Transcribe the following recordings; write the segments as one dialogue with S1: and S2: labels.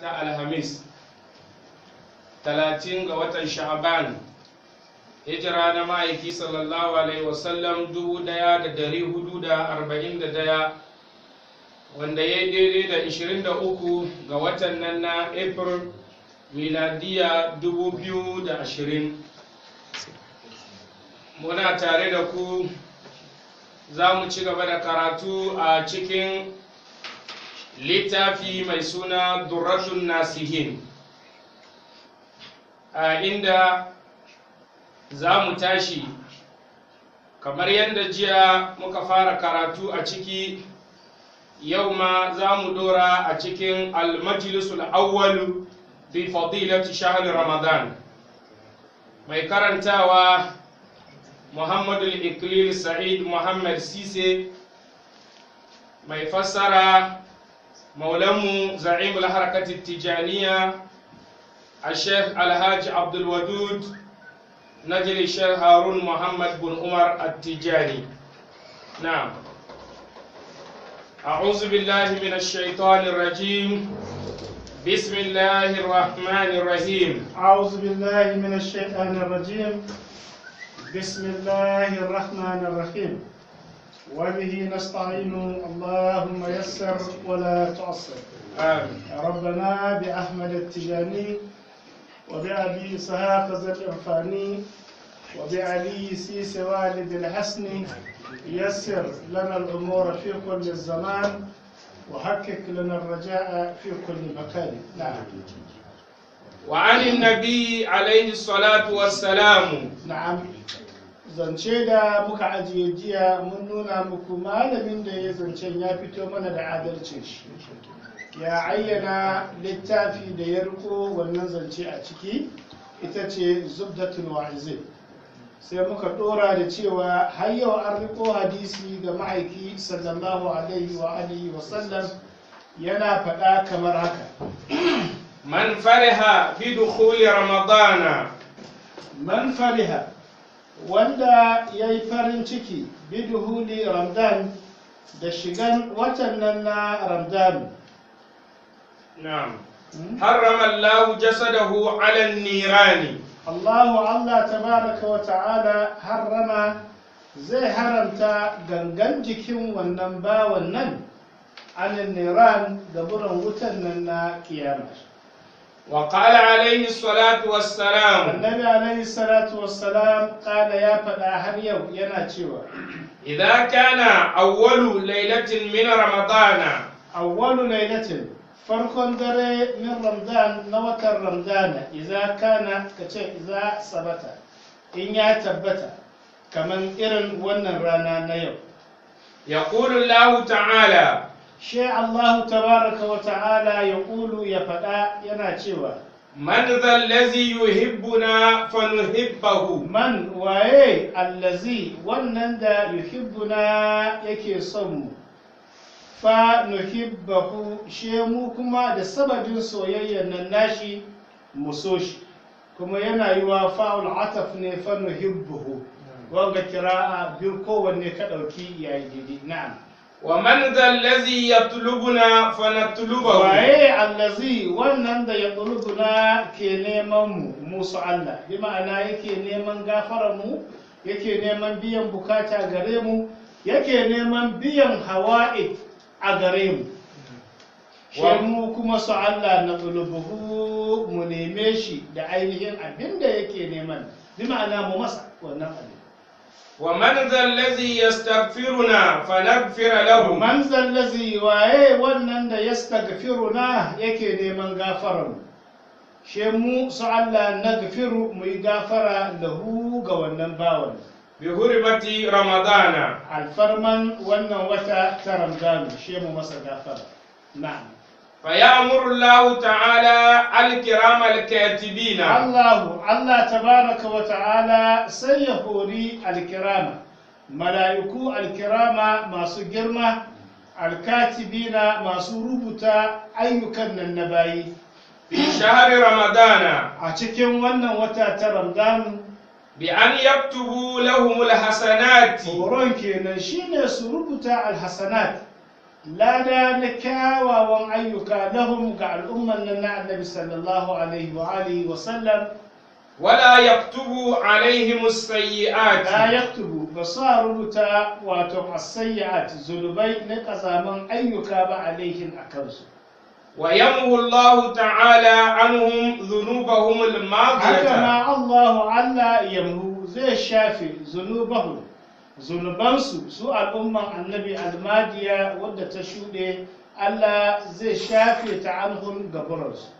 S1: ta alhamis talatin ga watan sha'aban hijira na ma'aiki sallallahu alaihi wasallam dubu daya da dari hudu da arba'in da daya wanda ya daidai da ishirin da uku ga watan nan na april miladiya dubu biyu da ashirin muna tare da ku za mu ci gaba da karatu a cikin littafi mai suna durratun nasihin a inda za mu tashi kamar yadda jiya muka fara karatu a ciki yau ma za mu dora a cikin almajlisul awwalu fi fadilati shahr ramadan mai karantawa muhammadu iklil sa'id muhammad sise mai fassara maulanmu za'imul harakati tijaniya a sheikh alhaji abdulwadud نجل الشيخ هارون محمد بن عمر التجاني نعم أعوذ بالله من الشيطان الرجيم بسم الله الرحمن الرحيم
S2: أعوذ بالله من الشيطان الرجيم بسم الله الرحمن الرحيم وبه نستعين اللهم يسر ولا تعسر
S1: آمين
S2: ربنا بأحمد التجاني وبأبي إسحاق ذا الإرفاني وبعلي سيس والد الحسن يسر لنا الأمور في كل الزمان وحقق لنا الرجاء في كل مكان نعم
S1: وعن النبي عليه الصلاة والسلام
S2: na'am zance da muka ajiye jiya mun nuna muku malamin da ya zancen ya fito mana da adalcin shi ya ayyana littafi da ya riko wannan zance a ciki ita ce zubdatul wa'izin sai muka dora da cewa har yau an riko hadisi ga ma'aiki sallallahu alaihi wa alihi wa sallam yana faɗa kamar haka
S1: من فرح بدخول رمضان
S2: man fariha wanda ya yi farin ciki biduhuli ramdan da shigan watan nan na ramdan
S1: نعم حرم الله جسده على النيران
S2: allahu allah tabaraka wa ta'ala harrama zai haramta gangan jikin wannan bawan nan anin niran da buran wutan nan na kiyama
S1: وقال عليه الصلاة والسلام
S2: annabi alaihi salatu wassalam kala ya faɗa har yau yana cewa
S1: إذا كان أول ليلة من رمضان
S2: awwalu lailatin farkon dare min ramadan na watan ramadana idza kana kace idza sabata in ya tabbata kaman irin wannan rana na yau
S1: يقول الله تعالى
S2: shi Allah tabaraka wa ta'ala ya kulu ya faɗa yana cewa
S1: من ذا الذي يحبنا فنحبه
S2: man waye allazi wannan da yuhibbuna yake son mu fa nuhibbahu she mu kuma da sababin soyayyar nan nashi mu so shi kuma yana yi wa fa'ul ataf ne fa nuhibbuhu wanga kira'a biyu kowanne ka ɗauki yayi daidai na'am
S1: ومن ذا الذي يطلبنا فنطلبه
S2: waye allazi wannan da ya na ke neman mu musu Allah bi ma'ana yake neman gafarar mu yake neman biyan bukata gare mu yake neman biyan hawa'i a gare mu shi mu kuma su Allah na tulubuhu mu neme shi da ainihin abin da yake neman bi ma'ana mu masa wannan abin
S1: ومن ذا الذي يستغفرنا فنغفر له
S2: man zallazi waye wannan da yastaghfiruna yake neman gafarar mu she mu su Allah nagfiru mu yi gafara lahu ga wannan bawan
S1: بحرمة رمضان
S2: alfarman wannan wata ta Ramadan she mu masa gafara na'am
S1: فيأمر الله تعالى الكرام الكاتبين
S2: Allahu Allah tabaraka wa ta'ala sai ya hori alkirama mala'iku alkirama masu girma alkatibina masu rubuta ayyukan nan na bayi
S1: في شهر رمضان
S2: a cikin wannan wata ta Ramadan
S1: بأن يكتبوا لهم الحسنات
S2: horon kenan shine su rubuta alhasanat lada na kyawawan ayyuka lahum ga al'umman nan na annabi sallallahu alaihi wa alihi wa sallam
S1: ولا يكتب عليهم السيئات
S2: la yaktubu ba su rubuta wato as-sayyi'at zunubai na kazaman ayyuka ba alaihim a kansu
S1: ويمحو الله تعالى عنهم ذنوبهم
S2: haka
S1: الماضية
S2: ma Allahu Allah yamhu zai shafe zunubahu zunubansu su al'umman annabi almadiya wadda ta shuɗe Allah zai shafe ta anhum gaburansu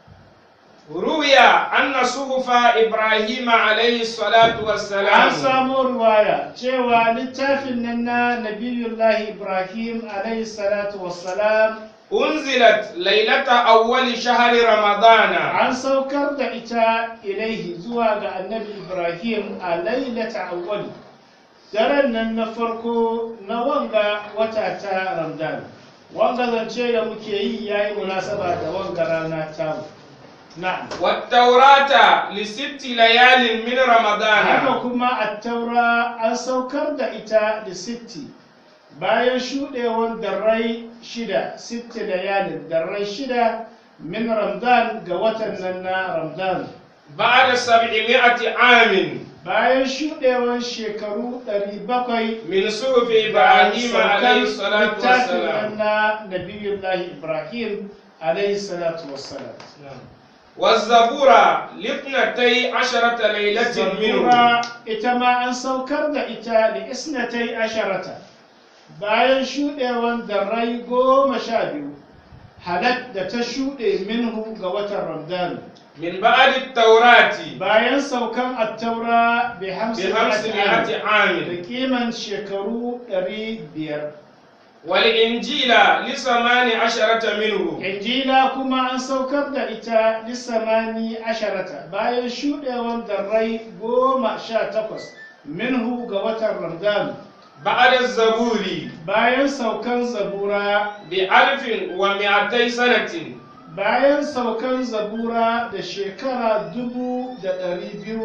S1: روي أن صحف إبراهيم عليه الصلاة
S2: an
S1: والسلام
S2: samu ruwaya cewa littafin nan na nabiyullahi ibrahim alayhi salatu wassalam
S1: أنزلت ليلة أول شهر رمضان
S2: an saukar da ita ilaihi zuwa ga annabi ibrahim a lailata awwal daren nan na farko na wanga wata ta ramadan wanga zance da muke yi yayi munasaba da wanga rana ta na'am
S1: والتوراة لست ليال من
S2: haka
S1: رمضان
S2: kuma attaura an saukar da ita da sitti bayan shuɗewar darrai shida sitti da yalin darrai shida min ramadan ga watan nan na ramadan
S1: بعد سبعمائة عام
S2: bayan shuɗewar shekaru 700
S1: من صحف
S2: da
S1: إبراهيم
S2: saukar
S1: عليه الصلاة
S2: littafin
S1: والسلام
S2: nan na nabiyullahi ibrahim alaihi salatu wassalam
S1: والزبور لاثنتي عشرة ليلة منه
S2: Zabura ita ma an saukar da ita da isnatai asharata bayan shuɗewan darrai goma sha biyu halat da ta shuɗe minhu ga watan Ramadan
S1: من بعد التوراة
S2: bayan saukan attaura bi hamsin
S1: بخمسمائة
S2: da
S1: عام
S2: kiman shekaru ɗari biyar
S1: والإنجيل لثمان عشرة منه
S2: injila kuma an saukar da ita lissamani asharata bayan shuɗewan darrai goma sha takwas minhu ga watan Ramadan
S1: بعد الزبور
S2: bayan saukan zabura
S1: بألف ومئتي سنة
S2: bayan saukan zabura da shekara dubu da ɗari biyu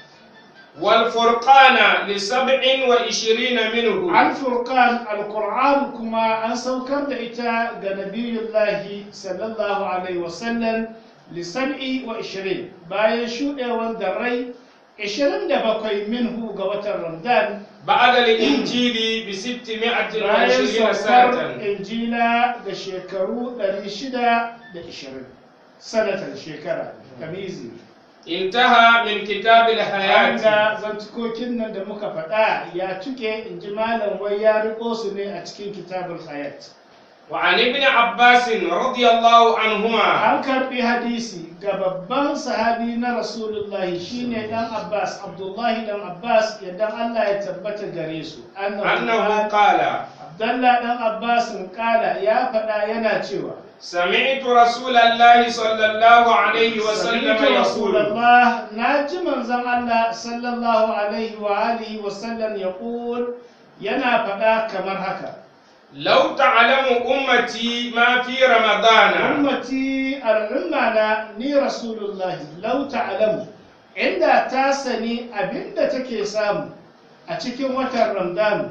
S1: والفرقان لسبع وعشرين منه
S2: alfurkan alkur'an kuma an saukar da ita ga nabiyullahi sallallahu alaihi wasallam lisab'i wa ishirin bayan shuɗewan darrai ishirin da bakwai minhu ga watan ramadan
S1: بعد الإنجيل بستمائة
S2: bayan
S1: وعشرين
S2: saukar
S1: سنة
S2: injila da shekaru ɗari shida da ishirin sanatan shekara kamizi
S1: انتهى من كتاب الحياة
S2: Hanga zantukokin nan da muka faɗa ya tuke in ji malam wai ya riko su ne a cikin kitabul hayat.
S1: وعن ابن عباس رضي الله عنهما
S2: An karɓi hadisi ga babban sahabi na Rasulullahi shine dan Abbas, Abdullahi dan Abbas yadda Allah ya tabbata gare su.
S1: أنه قال
S2: Abdallah dan Abbas kala ya faɗa yana cewa
S1: سمعت رسول الله صلى الله عليه وسلم
S2: سمعت رسول
S1: يقول
S2: الله ناجي منزل الله صلى الله عليه وآله وسلم يقول yana faɗa kamar haka
S1: لو تعلم أمتي ما في رمضان
S2: ummati al'umma na ni rasulullahi lau ta'lamu inda ta sani abinda take samu a cikin watan ramadan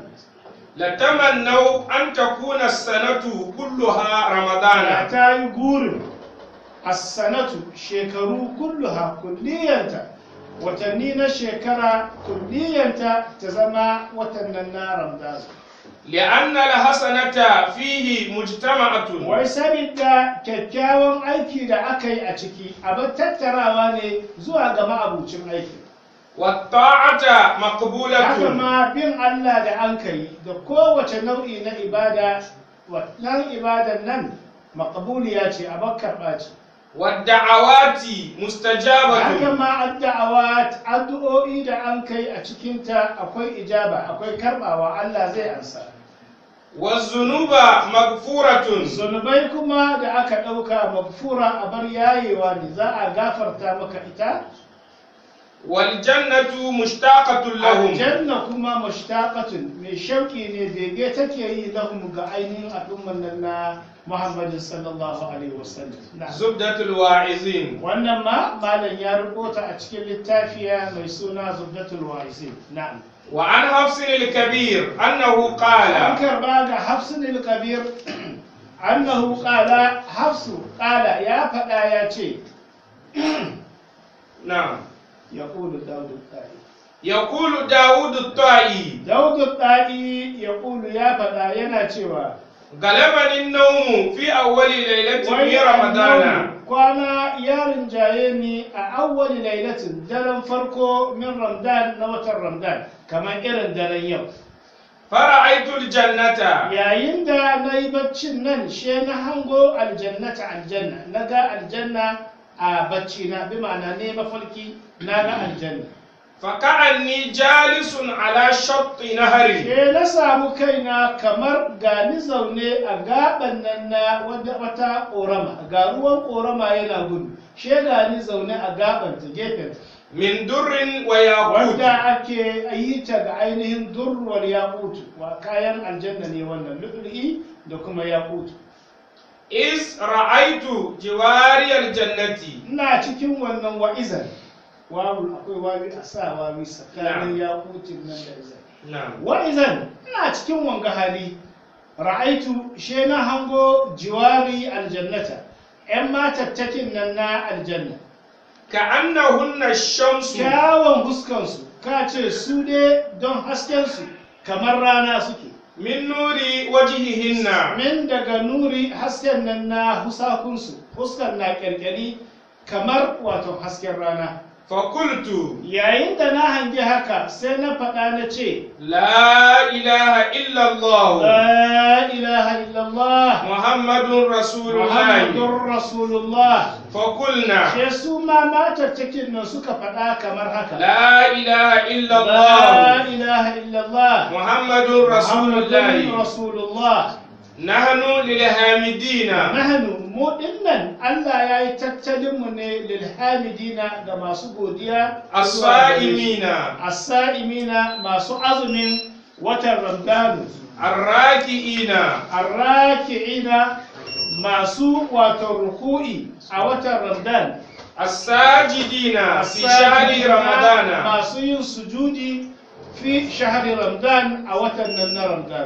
S1: لتمنوا أن تكون السنة كلها
S2: da
S1: رمضان
S2: ta yi gurin as-sanatu shekaru kulluha kulliyanta watanni na shekara kulliyanta ta zama watannan na ramadan
S1: لأن الحسنة فيه مجتمعة
S2: wai sabida kyakkyawan aiki da aka yi a ciki abin tattarawa ne zuwa ga ma'abucin aiki
S1: والطاعة
S2: haka
S1: مقبولة
S2: ma bin Allah da an kai da kowace nau'i na ibada wannan ibadan nan maqbuliya ce a karɓa ce
S1: والدعوات
S2: haka
S1: مستجابة
S2: ma addu'awa addu'o'i da an kai a cikinta akwai ijaba akwai karɓawa Allah zai ansa
S1: والذنوب مغفورة
S2: zunubai kuma da aka ɗauka magfura a bar yayewa ne za a gafarta maka ita
S1: والجنة مشتاقة لهم
S2: aljanna kuma mushtaqatun mai shauki ne bege take yi lahum ga ainihin al'umman nan na Muhammadin sallallahu alaihi wasallam na'am.
S1: زبدة الواعظين
S2: wannan ma malam ya rubuta a cikin littafiya mai suna zubdatul wa'izin na'am
S1: وعن حفص الكبير أنه
S2: an
S1: قال
S2: karba ga hafsun kabir annahu qala hafsu qala ya faɗa ya ce
S1: na'am
S2: yaqulu dawud ta'i
S1: yaqulu dawud at-ta'i
S2: dawud ta'i yaqulu ya faɗa yana cewa
S1: galabani an-nawm fi awwali laylatin min ramadana
S2: kwana ya rinjaye ni a awwali lailatin daren farko min ramadan na watan ramadan kamar irin daren yau
S1: fara'aytu al-jannata
S2: yayin da na yi baccin nan she na hango aljannata aljanna na ga aljanna a bacci na bi ma'ana ne mafarki na ga aljanna
S1: faka'anni jalisun ala shatti nahari
S2: she na samu kaina kamar gani zaune a gaban nan na wata- wata korama ga ruwan korama yana gudu she gani zaune a gaban ta gefen
S1: min durrin wa yaqut
S2: wanda ake yi ta ga ainihin durwar yakutu wa kayan aljanna ne wannan lu'lu'i da kuma yakutu
S1: is ra'aytu jiwari al-jannati
S2: ina cikin wannan wa'izan wawu akwai wawi a sa wawi tsakanin yakutin nan da izan
S1: na'am
S2: wa'izan ina cikin wanga hali ra'aitu she na hango jiwari aljannata yan matattakin nan na aljanna
S1: ka'annahunna ash-shamsu
S2: kyawun huskansu ka ce su dai don haskensu kamar rana suke
S1: min nuri wajhihinna
S2: min daga nuri hasken nan na husakunsu huskan na kyalkyali kamar wato hasken rana
S1: fakultu
S2: yayin da na hangi haka sai na faɗa na ce
S1: la ilaha illa Allah
S2: la ilaha illallah
S1: muhammadun rasulullah
S2: muhammadun rasulullah
S1: fakulna
S2: sai su ma matattakin nan suka faɗa kamar haka
S1: la ilaha illa
S2: la
S1: Allah
S2: ilaha illallah
S1: muhammadun rasulullah
S2: muhammadun rasulullah
S1: nahnu lil hamidina
S2: nahnu mu dinnan Allah ya yi tattalin mu ne lil hamidina ga masu godiya
S1: as-sa'imina
S2: as-sa'imina masu azumin watan Ramadanu
S1: arraki'ina
S2: arraki'ina masu wato ruku'i a watan Ramadan
S1: as-sajidina fi shahri ramadana
S2: masu yin sujudi fi shahri Ramadan a watan nan na Ramadan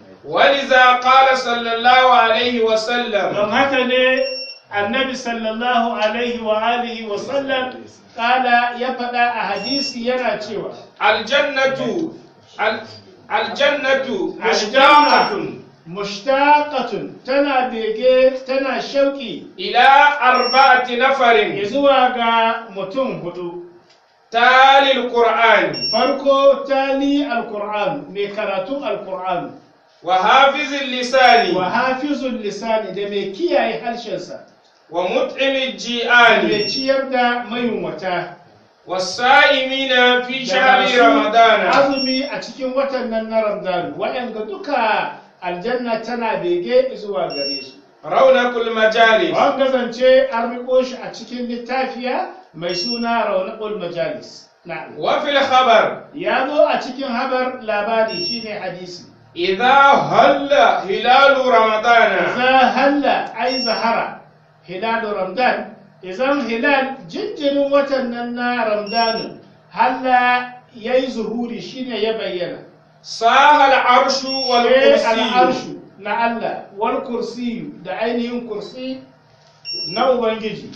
S1: ولذا قال صلى الله عليه وسلم
S2: don haka ne annabi sallallahu alaihi wa alihi wa sallam kala ya faɗa a hadisi yana cewa
S1: الجنة ال- الجنة
S2: aljanna
S1: مشتاقة
S2: mushtaqatun tana bege tana shauki
S1: إلى أربعة نفر
S2: zuwa ga mutum hudu
S1: تالي القرآن
S2: farko tali alqur'an mai karatun alqur'an
S1: وحافظ اللسان
S2: wa hafizul lisani da mai kiyaye harshensa
S1: ومطعم
S2: mai
S1: الجيعان
S2: ciyar da mayunwata
S1: والصائمين في
S2: da
S1: شهر
S2: masu
S1: رمضان
S2: azumi a cikin watan nan na Ramadan waɗanda duka aljanna tana bege zuwa gare su
S1: رونق المجالس
S2: wanga zance an riko shi a cikin littafiya mai suna raunaqul majalis na'am
S1: وفي الخبر
S2: ya zo a cikin habar labari shine hadisi
S1: إذا هل هلال رمضان
S2: za halla ai zahara hilalu ramadan idan hilal jinjirin watan nan na ramadan halla yayi zuhuri shine ya bayyana
S1: صاح العرش
S2: sai
S1: والكرسي
S2: al'arshu na Allah wal kursiyu da ainihin kursi na Ubangiji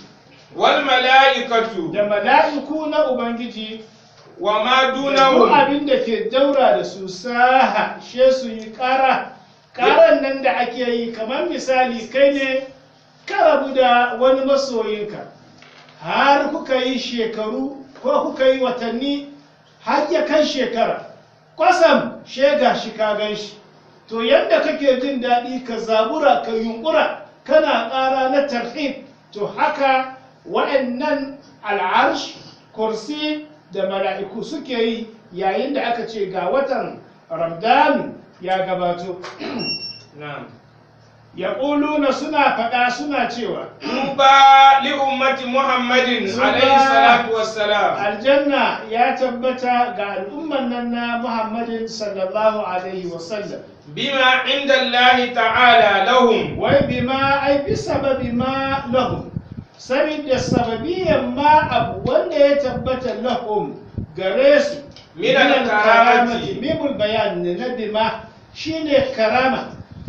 S1: والملائكة
S2: da mala'iku na Ubangiji
S1: وما
S2: da duk
S1: دونهم
S2: abin da ke daura da su saha she su yi ƙara ƙaran nan da ake yi kamar misali kai ne ka rabu da wani masoyinka har kuka yi shekaru ko kuka yi watanni har ya kai shekara kwasam shega shi ka gan shi to yadda kake jin daɗi ka zabura ka yunkura kana ƙara na tarhib to haka wa'annan al'arsh kursi da mala'iku suke yi yayin da aka ce ga watan ramdanu ya gabato
S1: نعم
S2: ya na suna faɗa suna cewa
S1: طوبى لأمة محمد
S2: طوبى.
S1: عليه الصلاة والسلام
S2: aljanna ya tabbata ga al'umman nan na muhammadin sallallahu alaihi wasallam
S1: بما عند الله تعالى لهم
S2: wai bima ai bi sababi ma lahum sabida sababiyan ma abu wanda ya tabbata lahum gare su
S1: Min al-karamati.
S2: mimul bayan ne na bima shine karama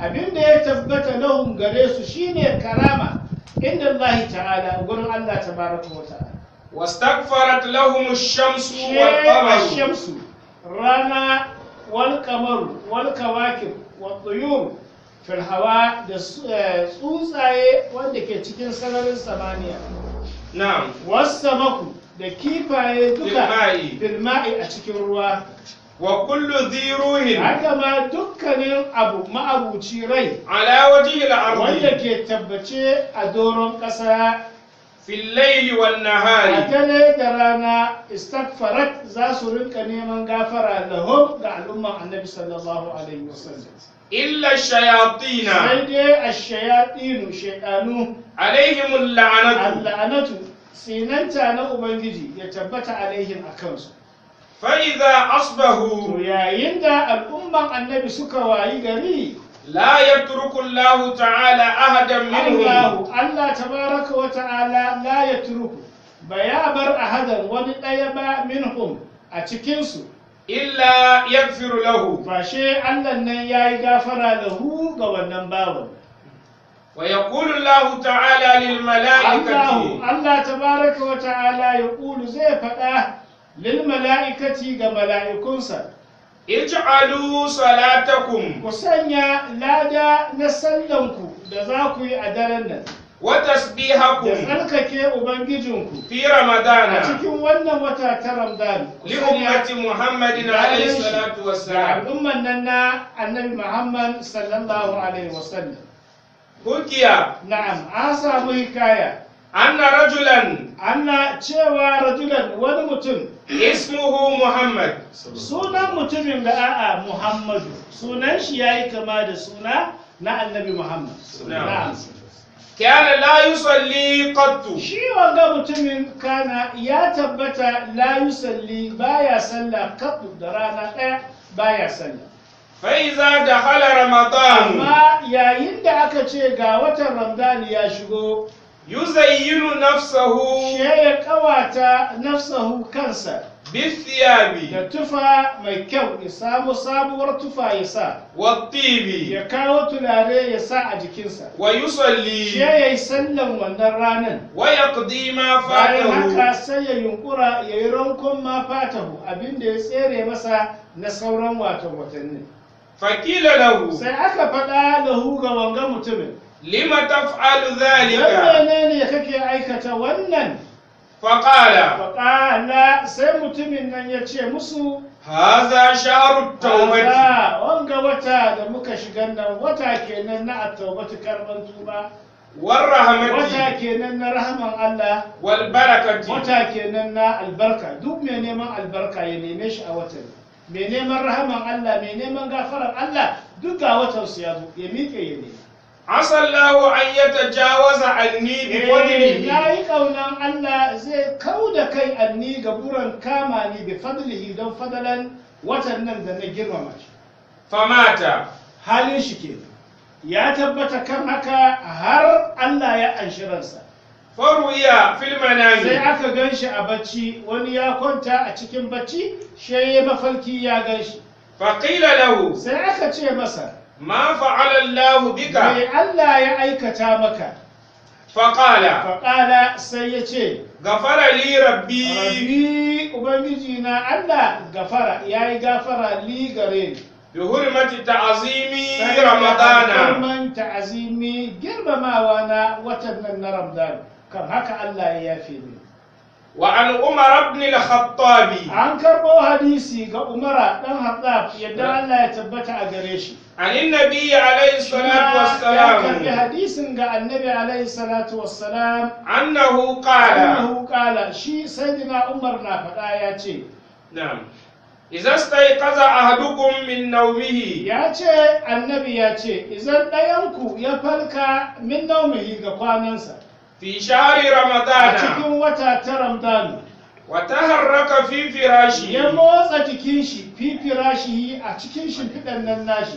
S2: abinda ya tabbata lahum gare su shine karama inda Allah ta'ala gurin Allah tabaraka wa ta'ala
S1: واستغفرت لهم الشمس
S2: she
S1: والقمر
S2: shamsu rana wal kamaru wal kawakib wal tuyur fil hawa da su- eh, tsuntsaye wanda ke cikin sararin samaniya
S1: نعم
S2: wasamaku da kifaye duka
S1: Bilma'i.
S2: bilma'i a cikin ruwa
S1: وكل ذي روح
S2: haka ma dukkanin abu ma'abuci rai
S1: على وجه
S2: wanda
S1: الأرض
S2: ke tabbace a doron ƙasa
S1: في الليل
S2: a
S1: والنهار
S2: dare da rana istakfarat za su rinka neman gafara lahum ga al'umman annabi sallallahu alaihi wasallam
S1: إلا الشياطين
S2: sai dai a shayaɗinu shaɗanu
S1: عليهم اللعنة
S2: al'anatu sinanta na ubangiji ya tabbata alaihim a kansu
S1: فإذا
S2: to
S1: أصبحوا
S2: yayin da al'umman annabi suka wayi gari
S1: لا يترك الله تعالى أحدا منهم
S2: Allahu Allah tabaraka wa ta'ala la ya turuku ba ya bar ahadan wani ɗaya ba minhum a cikinsu
S1: إلا يغفر له
S2: fashe Allah nan ya yi gafara lahu ga wannan bawan
S1: ويقول الله تعالى
S2: Allahu
S1: للملائكة
S2: Allah tabaraka wa ta'ala ya ƙulu zai faɗa lil mala'ikati ga mala'ikunsa
S1: اجعلوا صلاتكم
S2: ku sanya lada na sallanku da za ku yi a daren nan da
S1: وتسبيحكم
S2: tsarkake ubangijinku
S1: في
S2: a
S1: رمضان
S2: cikin wannan wata ta Ramadan ku sanya
S1: لأمة محمد عليه الصلاة
S2: da
S1: والسلام
S2: al'umman nan na annabi Muhammad sallallahu alaihi wasallam
S1: حكي
S2: na'am an samu hikaya
S1: أن رجلا
S2: anna cewa rajulan wani mutum
S1: اسمه محمد
S2: sunan mutumin da a'a Muhammadu sunan shi yayi kama da suna na annabi Muhammad
S1: Na'am. كان لا يصلي قط
S2: shi wanga mutumin kana ya tabbata la yusalli baya sallah kafu da rana ɗaya baya sallah
S1: فإذا دخل رمضان
S2: amma yayin da aka ce ga watan Ramadan ya shigo
S1: يزين نفسه
S2: she ya kawata nafsahu kansa
S1: بالثياب
S2: da tufa mai kyau ya samu sabuwar tufa ya sa
S1: والطيب
S2: ya kawo tulare ya sa a jikinsa she
S1: ويصلي
S2: ya yi sallan wannan ranar
S1: ويقضي ما
S2: bayan haka
S1: فاته
S2: sai ya yunkura ya yi rankon ma fatahu abinda ya tsere masa na sauran watan watanni
S1: فقيل له
S2: sai aka faɗa lahu ga wanga mutumin
S1: لم تفعل
S2: dan
S1: ذلك
S2: menene kake aikata wannan
S1: فقال
S2: faƙala sai mutumin nan ya ce musu
S1: هذا شهر التوبة
S2: "Kaza, wanga wata da muka shiga nan wata kenan na attaubatu karban tuba
S1: والرحمة
S2: wata kenan na rahman Allah
S1: والبركة
S2: wata kenan na albarka duk mai neman albarka ya neme shi a watan mai neman rahaman Allah mai neman gafarar Allah duk ga watan su ya zo ya miƙe ya nema
S1: عسى الله أن يتجاوز عني
S2: Eh,
S1: بفضله
S2: na yi ƙaunan Allah zai kau da kai anni ga buran kama ni bi fadlihi don fadalan watan nan da na girmama shi
S1: فمات
S2: halin shi ke ya tabbata kan haka har Allah ya anshi ransa
S1: فروي في
S2: sai
S1: المنام
S2: aka gan shi a bacci wani ya kwanta a cikin bacci shi ya mafarki ya gan shi
S1: فقيل له
S2: sai aka ce masa
S1: ما فعل الله
S2: me
S1: بك
S2: Allah ya aikata maka
S1: فقال
S2: faƙala sai ya ce
S1: غفر لي ربي
S2: rabbi ubangiji na Allah gafara ya yi gafara li gare ni
S1: بحرمة تعظيم
S2: Saboda
S1: رمضان
S2: girman ta'azimi girmamawa na watan nan na Ramadan kan haka Allah ya yafe ni
S1: وعن عمر بن الخطاب
S2: an karɓo hadisi ga Umara dan Hattab yadda Allah ya tabbata a gare shi
S1: عن النبي عليه الصلاة
S2: ya karɓi
S1: والسلام
S2: hadisin ga annabi alaihi salatu wassalam
S1: أنه قال
S2: annahu qala shi sayyidina Umar na faɗa ya ce
S1: نعم إذا استيقظ أحدكم من نومه
S2: ya ce annabi ya ce idan ɗayanku ya falka min naumihi ga kwanansa
S1: في شهر
S2: a
S1: رمضان
S2: cikin wata ta Ramadan
S1: وتحرك في
S2: ya
S1: فراشه
S2: motsa jikin shi fifira shi a cikin shimfiɗan nan nashi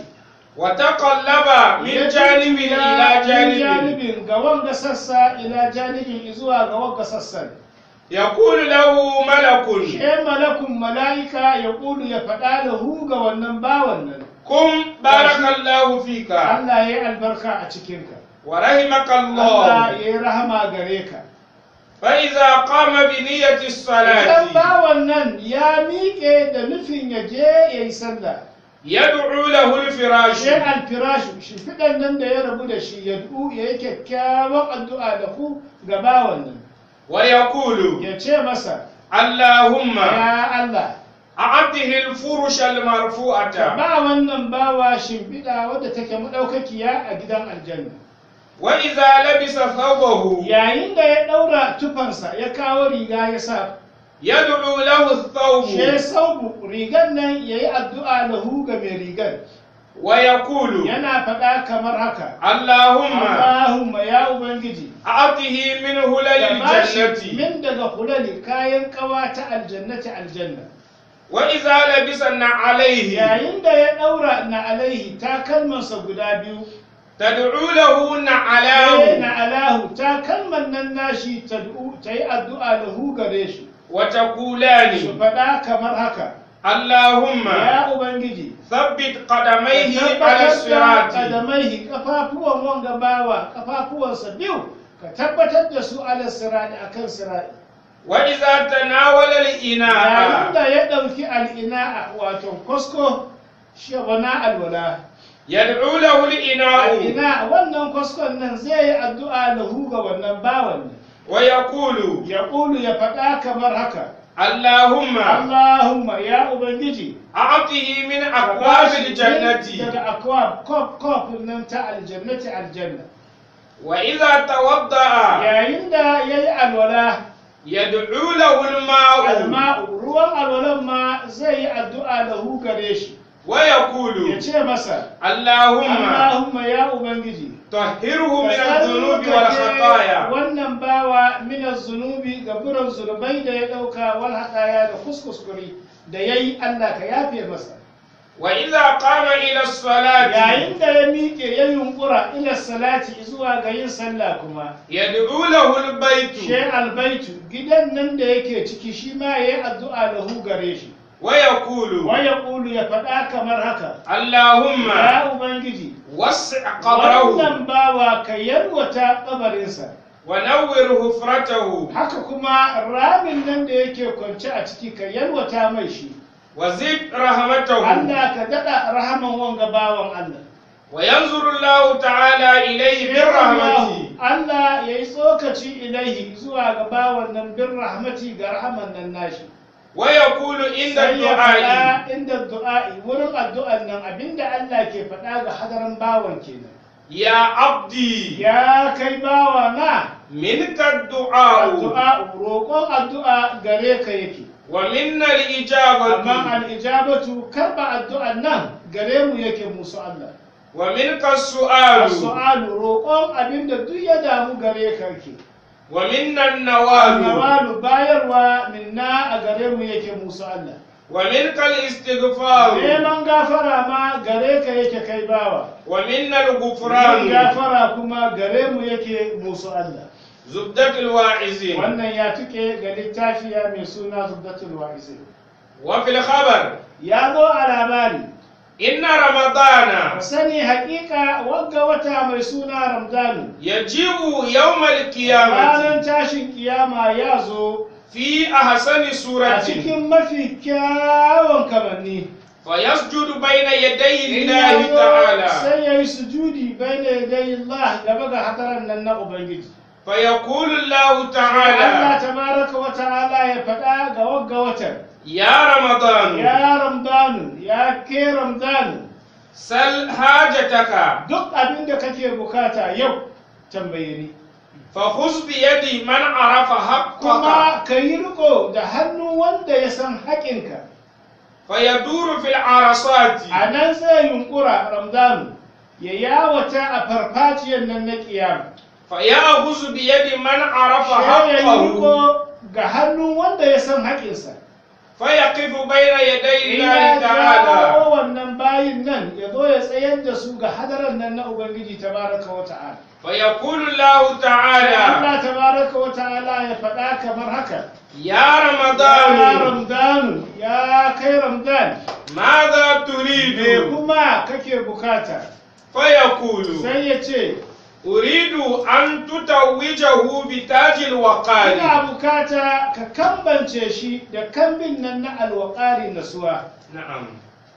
S1: وتقلب من
S2: Ya
S1: جانب
S2: jujjuya
S1: إلى
S2: min
S1: جانب
S2: janibin ga wanga sassa ila janibin zuwa ga wanga sassan
S1: يقول له ملك
S2: she malakun mala'ika ya ƙulu ya faɗa da hu ga wannan bawan nan
S1: قم بارك الله فيك
S2: Allah ya yi albarka a cikinka
S1: ورحمك
S2: Allah
S1: الله
S2: ya yi rahama gare ka
S1: فإذا قام بنية
S2: idan
S1: الصلاة
S2: bawan nan ya miƙe da nufin ya je ya yi sallah
S1: يدعو له الفراش
S2: sai alfirashu shimfiɗan nan da ya rabu da shi ya du ya yi kyakkyawan addu'a da ku ga bawan nan
S1: ويقول
S2: ya ce masa
S1: اللهم
S2: ya Allah
S1: أعطه الفرش
S2: ka
S1: المرفوعة
S2: ba wannan bawa shimfiɗa wadda take maɗaukakiya a gidan aljanna
S1: وإذا لبس ثوبه
S2: yayin da ya ɗaura tufansa ya kawo riga ya sa
S1: يدعو له الثوب
S2: she saubu rigar nan ya yi addu'a lahu ga mai rigar
S1: ويقول
S2: yana faɗa kamar haka
S1: اللهم
S2: Allahumma ya Ubangiji
S1: أعطه من هلل
S2: ka bashi
S1: الجنة
S2: min daga hulali kayan kawa ta aljannati aljanna
S1: وإذا لبس عليه
S2: yayin da ya ɗaura na alaihi takalmansa guda biyu
S1: تدعو له
S2: sai
S1: نعلاه
S2: na alahu takalman nan nashi ta ta yi addu'a lahu gare shi su
S1: وتقولان
S2: faɗa kamar haka
S1: اللهم
S2: ya Ubangiji
S1: ثبت
S2: ka
S1: قدميه على
S2: tabbatar da
S1: الصراط
S2: kadamaihi kafafuwan wanga bawa kafafuwansa biyu ka tabbatar da su ala sirati akan sirati
S1: وإذا تناول
S2: yayin
S1: الإناء
S2: da ya ɗauki al'ina'a wato kwasko shabana alwala
S1: يدعو له الإناء
S2: al'ina wannan kwaskon nan zai yi addu'a lahu ga wannan bawan nan
S1: ويقول
S2: ya ƙulu ya faɗa kamar haka
S1: اللهم
S2: Allahumma ya Ubangiji
S1: أعطه من
S2: ka
S1: أبواب
S2: bashi
S1: الجنة
S2: daga akwab kof kof nan ta aljannati aljanna
S1: وإذا توضأ
S2: yayin da ya yi alwala
S1: يدعو له الماء
S2: alma'u ruwan alwalan ma zai yi addu'a lahu gare shi ya
S1: ويقول
S2: ce masa
S1: اللهم
S2: Allahumma ya Ubangiji
S1: طهره من
S2: ka
S1: الذنوب
S2: tsarkake
S1: والخطايا
S2: wannan bawa mina zunubi ga buran zunubai da ya ɗauka wal haɗaya da kuskuskuri da ya yi Allah ka yafe masa
S1: وإذا قام إلى الصلاة
S2: yayin da ya miƙe ya yunƙura ila salati zuwa ga yin sallah kuma
S1: يدعو له البيت
S2: she albaitu gidan nan da yake ciki shi ma ya yi addu'a lahu gare shi
S1: ويقول
S2: waya ƙulu ya faɗa kamar haka
S1: اللهم
S2: ya ubangiji
S1: وسع قبره
S2: wannan bawa ka yalwata ƙabarinsa
S1: ونور حفرته
S2: haka kuma ramin nan da yake kwance a ciki ka yalwata mai shi
S1: وزد رحمته
S2: Allah ka daɗa rahaman wanga bawan Allah
S1: وينظر الله تعالى إليه بالرحمة
S2: Allah ya yi tsokaci ilaihi zuwa ga bawan nan bin rahmati ga rahaman nan nashi
S1: ويقول عند
S2: sai ya
S1: الدعاء
S2: faɗa inda du'a'i wurin addu'an nan abinda Allah ke faɗa ga hadarin bawan kenan
S1: يا عبدي
S2: ya kai bawa na
S1: منك الدعاء
S2: addu'a roƙon addu'a gare ka yake
S1: ومنا
S2: amma
S1: الإجابة
S2: al'ijabatu karba addu'an nan gare mu yake musu Allah
S1: ومنك السؤال
S2: su'alu roƙon abinda duk ya damu gare ka yake
S1: ومنا النوال
S2: nawalu bayarwa minna a gare mu yake musu Allah
S1: ومنك الاستغفار
S2: neman gafara ma gare ka yake kai bawa
S1: ومنا
S2: neman
S1: الغفران
S2: gafara kuma gare mu yake musu Allah
S1: زبدة الواعظين
S2: wannan ya tuke ga littafiya mai suna zubdatul wa'izin
S1: وفي الخبر
S2: ya zo a labari
S1: إن رمضان
S2: ka sani haƙiƙa wagga wata mai suna ramdanu
S1: يجيء يوم القيامة
S2: ranar tashin kiyama ya zo
S1: في أحسن
S2: a
S1: سورة
S2: cikin mafi kyawun kamanni
S1: فيسجد بين يدي
S2: In
S1: الله
S2: ya zo
S1: تعالى
S2: sai ya yi sujudi bai da yadayi Allah gaba ga hadaran nan na Ubangiji
S1: فيقول الله
S2: Allah
S1: تعالى
S2: tabaraka wa ta'ala ya faɗa ga wagga watan
S1: يا رمضان
S2: ya ramdanu ya ke ramdanu
S1: سل حاجتك
S2: duk abin da kake bukata yau tambaye ni
S1: فخذ بيد من عرف حقك
S2: kuma ka yi riko da hannu wanda ya san haƙinka
S1: فيدور في العرصات
S2: a nan sai yunkura ramdanu ya yawata a farfajiyar nan na kiyama
S1: فيأخذ بيد من عرف
S2: sai ya yi
S1: حقه
S2: riko ga hannu wanda ya san haƙinsa
S1: فيقف بين يدي
S2: in
S1: الله
S2: ya
S1: تعالى
S2: jawo wannan bayin nan ya zo ya tsayar da su ga hadaran nan na ubangiji tabaraka wa ta'ala
S1: فيقول الله تعالى
S2: Allah tabaraka wa ta'ala ya faɗa kamar haka
S1: يا
S2: ya
S1: رمضان
S2: ramdanu ya kai ramdan
S1: ماذا
S2: me
S1: تريد
S2: kuma kake bukata
S1: فيقول
S2: sai ya ce
S1: أريد أن تتوجه بتاج الوقار
S2: ina bukata ka kambance shi da kambin nan na alwakari nasuwa
S1: نعم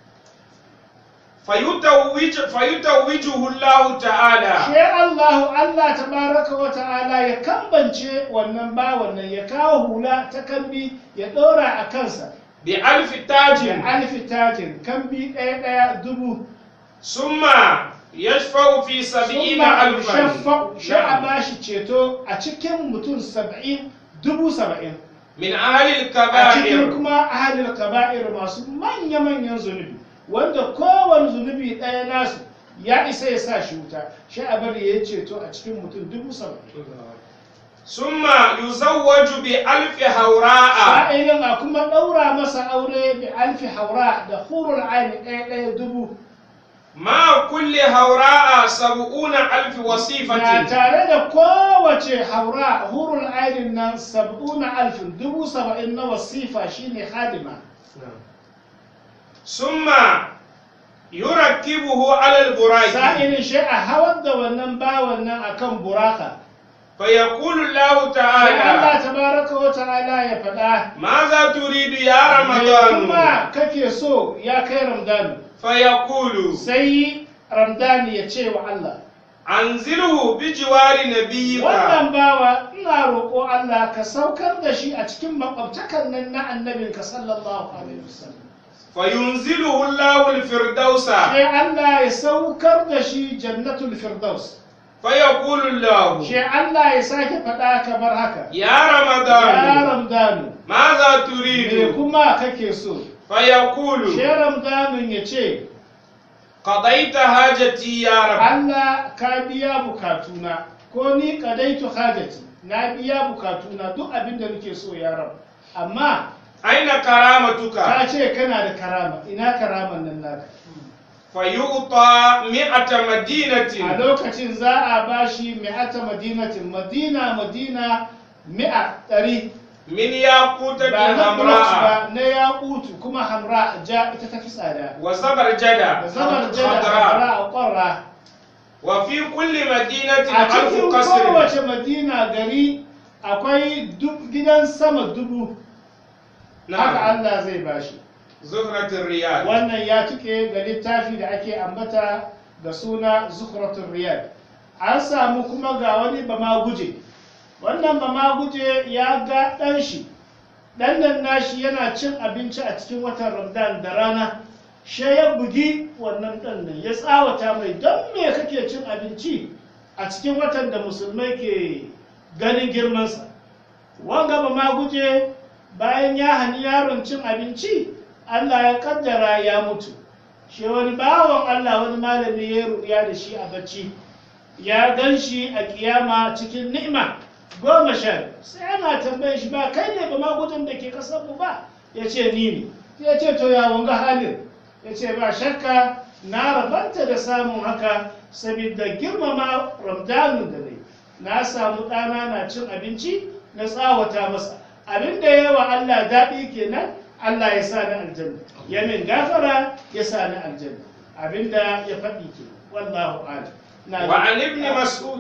S1: فيتوج فيتوجه الله تعالى
S2: She Allahu Allah tabaraka wa ta'ala ya kambance wannan bawan nan ya kawo hula ta kambi ya ɗora a kansa
S1: بألف
S2: da
S1: تاج
S2: alfi tajin kambi ɗaya ɗaya dubu
S1: ثم يشفع في سبعين
S2: summa
S1: ألفا
S2: shaffa sha a
S1: نعم.
S2: bashi ceto a cikin mutum saba'in dubu saba'in
S1: من أهل
S2: a cikin
S1: الكبائر
S2: kuma ahalil kaba'ir masu manya-manyan zunubi wanda kowane zunubi ɗaya nasu ya isa ya sa shi wuta shi a bari ya ceto a cikin mutum dubu saba'in
S1: ثم يزوج بألف هوراء
S2: sa'ilin a kuma ɗaura masa aure bi alfi haura da hurul aini ɗaya ɗaya dubu
S1: مع كل هوراء سبعون ألف
S2: na
S1: وصيفة
S2: tare da kowace haura hurul ainin nan sab'una alfin dubu saba'in na wasifa shine hadima
S1: ثم يركبه على البراق
S2: sa'ilin shi a hawar da wannan bawan nan akan buraka
S1: فيقول الله
S2: sai Allah
S1: تعالى
S2: tabaraka wa ta'ala ya faɗa
S1: ماذا تريد يا
S2: Me
S1: رمضان
S2: kuma kake so ya kai ramdani
S1: فيقول
S2: sai ramdani ya ce wa Allah
S1: أنزله بجوار نبيك
S2: wannan bawa ina roƙo Allah ka saukar da shi a cikin makwabtakan nan na annabinka sallallahu alaihi wasallam
S1: فينزله الله الفردوس
S2: sai Allah ya saukar da shi jannatul firdaus
S1: فيقول الله
S2: sai Allah ya sake faɗa kamar haka
S1: يا
S2: ya
S1: رمضان
S2: ramdanu
S1: ماذا
S2: me
S1: تريد
S2: kuma kake so
S1: فيقول
S2: sai ramdanun ya ce
S1: قضيت حاجتي يا رب
S2: Allah ka biya bukatuna ko ni kadaitu hajati na biya bukatuna duk abin da nake so ya rabu amma
S1: أين
S2: ka
S1: كرامتك
S2: ce kana da karama ina karaman nan naka
S1: فيعطى مئة
S2: a
S1: مدينة
S2: lokacin za a bashi mi'ata madinatin madina madina mi'a ɗari
S1: من ياقوتة
S2: ba na blocks
S1: حمراء
S2: ba na yakutu kuma hamra ja ita ta fi tsada
S1: وزبرجدة
S2: da zamar jada
S1: خضراء
S2: hamra ƙwarra
S1: وفي كل مدينة
S2: a
S1: ألف
S2: cikin
S1: قصر
S2: kowace madina gari akwai duk- gidan sama dubu haka
S1: نعم
S2: Allah zai bashi
S1: زهرة الرياض
S2: wannan ya cike ga littafi da ake ambata da suna zukhratul riyad an samu kuma ga wani bama guje wannan bama guje ya ga ɗan shi ɗan nan nashi yana cin abinci a cikin watan ramadan da rana she ya bugi wannan ɗan nan ya tsawata mai don me kake cin abinci a cikin watan da musulmai ke ganin girmansa wanga bama guje bayan ya hani yaron cin abinci Allah ya kaddara ya mutu shi wani bawan Allah wani malami ya ruya da shi a bacci ya gan shi a kiyama cikin ni'ima goma sha sai ana tambaye shi ba kai ne ba magudin da ke kasar mu ba ya ce ni ne ya ce to ya wanga halin ya ce ba shakka na rabanta da samun haka saboda girmama ramdanu da ne na samu ɗana na cin abinci na tsawata masa abin da yawa Allah daɗi kenan Allah ya sa ni aljanna ya min gafara ya sa ni aljanna abinda ya faɗi ke wallahu a'lam na
S1: وعن ابن مسعود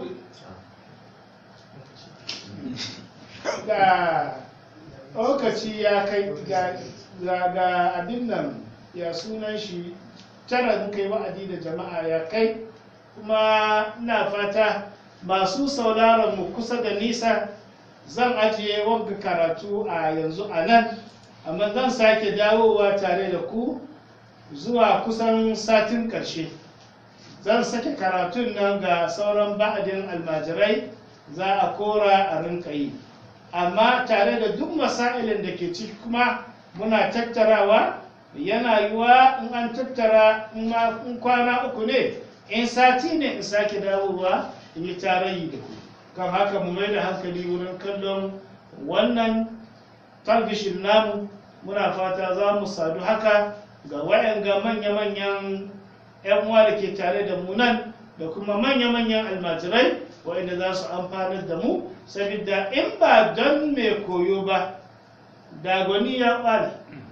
S2: ga lokaci ya kai ga ga- ga abin nan ya sunan shi tara muka yi wa'adi da jama'a ya kai kuma ina fata masu sauraron mu kusa da nisa zan ajiye wanga karatu a yanzu a nan amma zan sake dawowa tare da ku zuwa kusan satin ƙarshe zan sake karatun nan ga sauran ba'adin almajirai za a kora a rinka yi amma tare da duk masailin da ke ciki kuma muna tattarawa yana yiwa in an tattara in ma- in kwana uku ne in sati ne in sake dawowa in yi tarayi da ku kan haka mu mai da hankali wurin kallon wannan talbishin namu muna fata za mu sadu haka ga wayanga manya-manyan 'yan uwa da ke tare da mu nan da kuma manya-manyan almajirai wa'inda za su amfanar da mu saboda in ba don mai koyo ba da gwani ya ɓare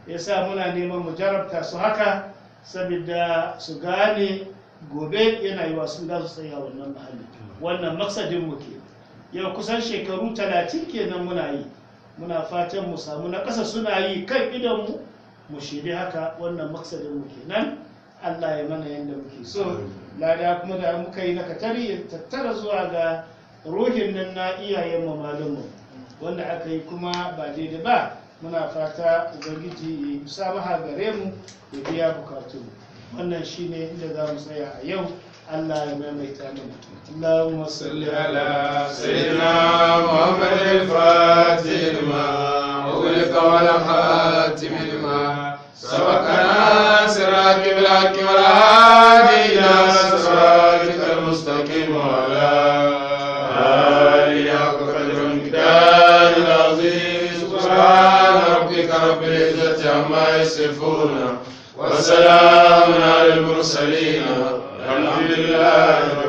S2: ya sa muna neman mu jarabta su haka saboda su gane gobe yana yi wasu da su tsaya wannan mahalli wannan maksadin mu ke yau kusan shekaru talatin kenan muna yi muna fatan mu samu na ƙasa suna yi kan idonmu mu shirya haka wannan maksadin mu kenan Allah ya mana yadda muke so lada kuma da muka yi na katari ya tattara zuwa ga ruhin nan na iyayen mu malumu wanda aka yi kuma ba daidai ba muna fata ubangiji ya musamaha gare mu ya biya bukatu wannan shine inda za mu tsaya a yau Allah ya maimaita mana Allahumma salli
S3: على سيدنا محمد الفاتح لما أغلق والخاتم لما سبقنا صراط بالحق والهادي إلى صراطك المستقيم وعلى آله حق قدر المقدار العظيم سبحان ربك رب العزة عما يصفون وسلام على المرسلين الحمد لله رب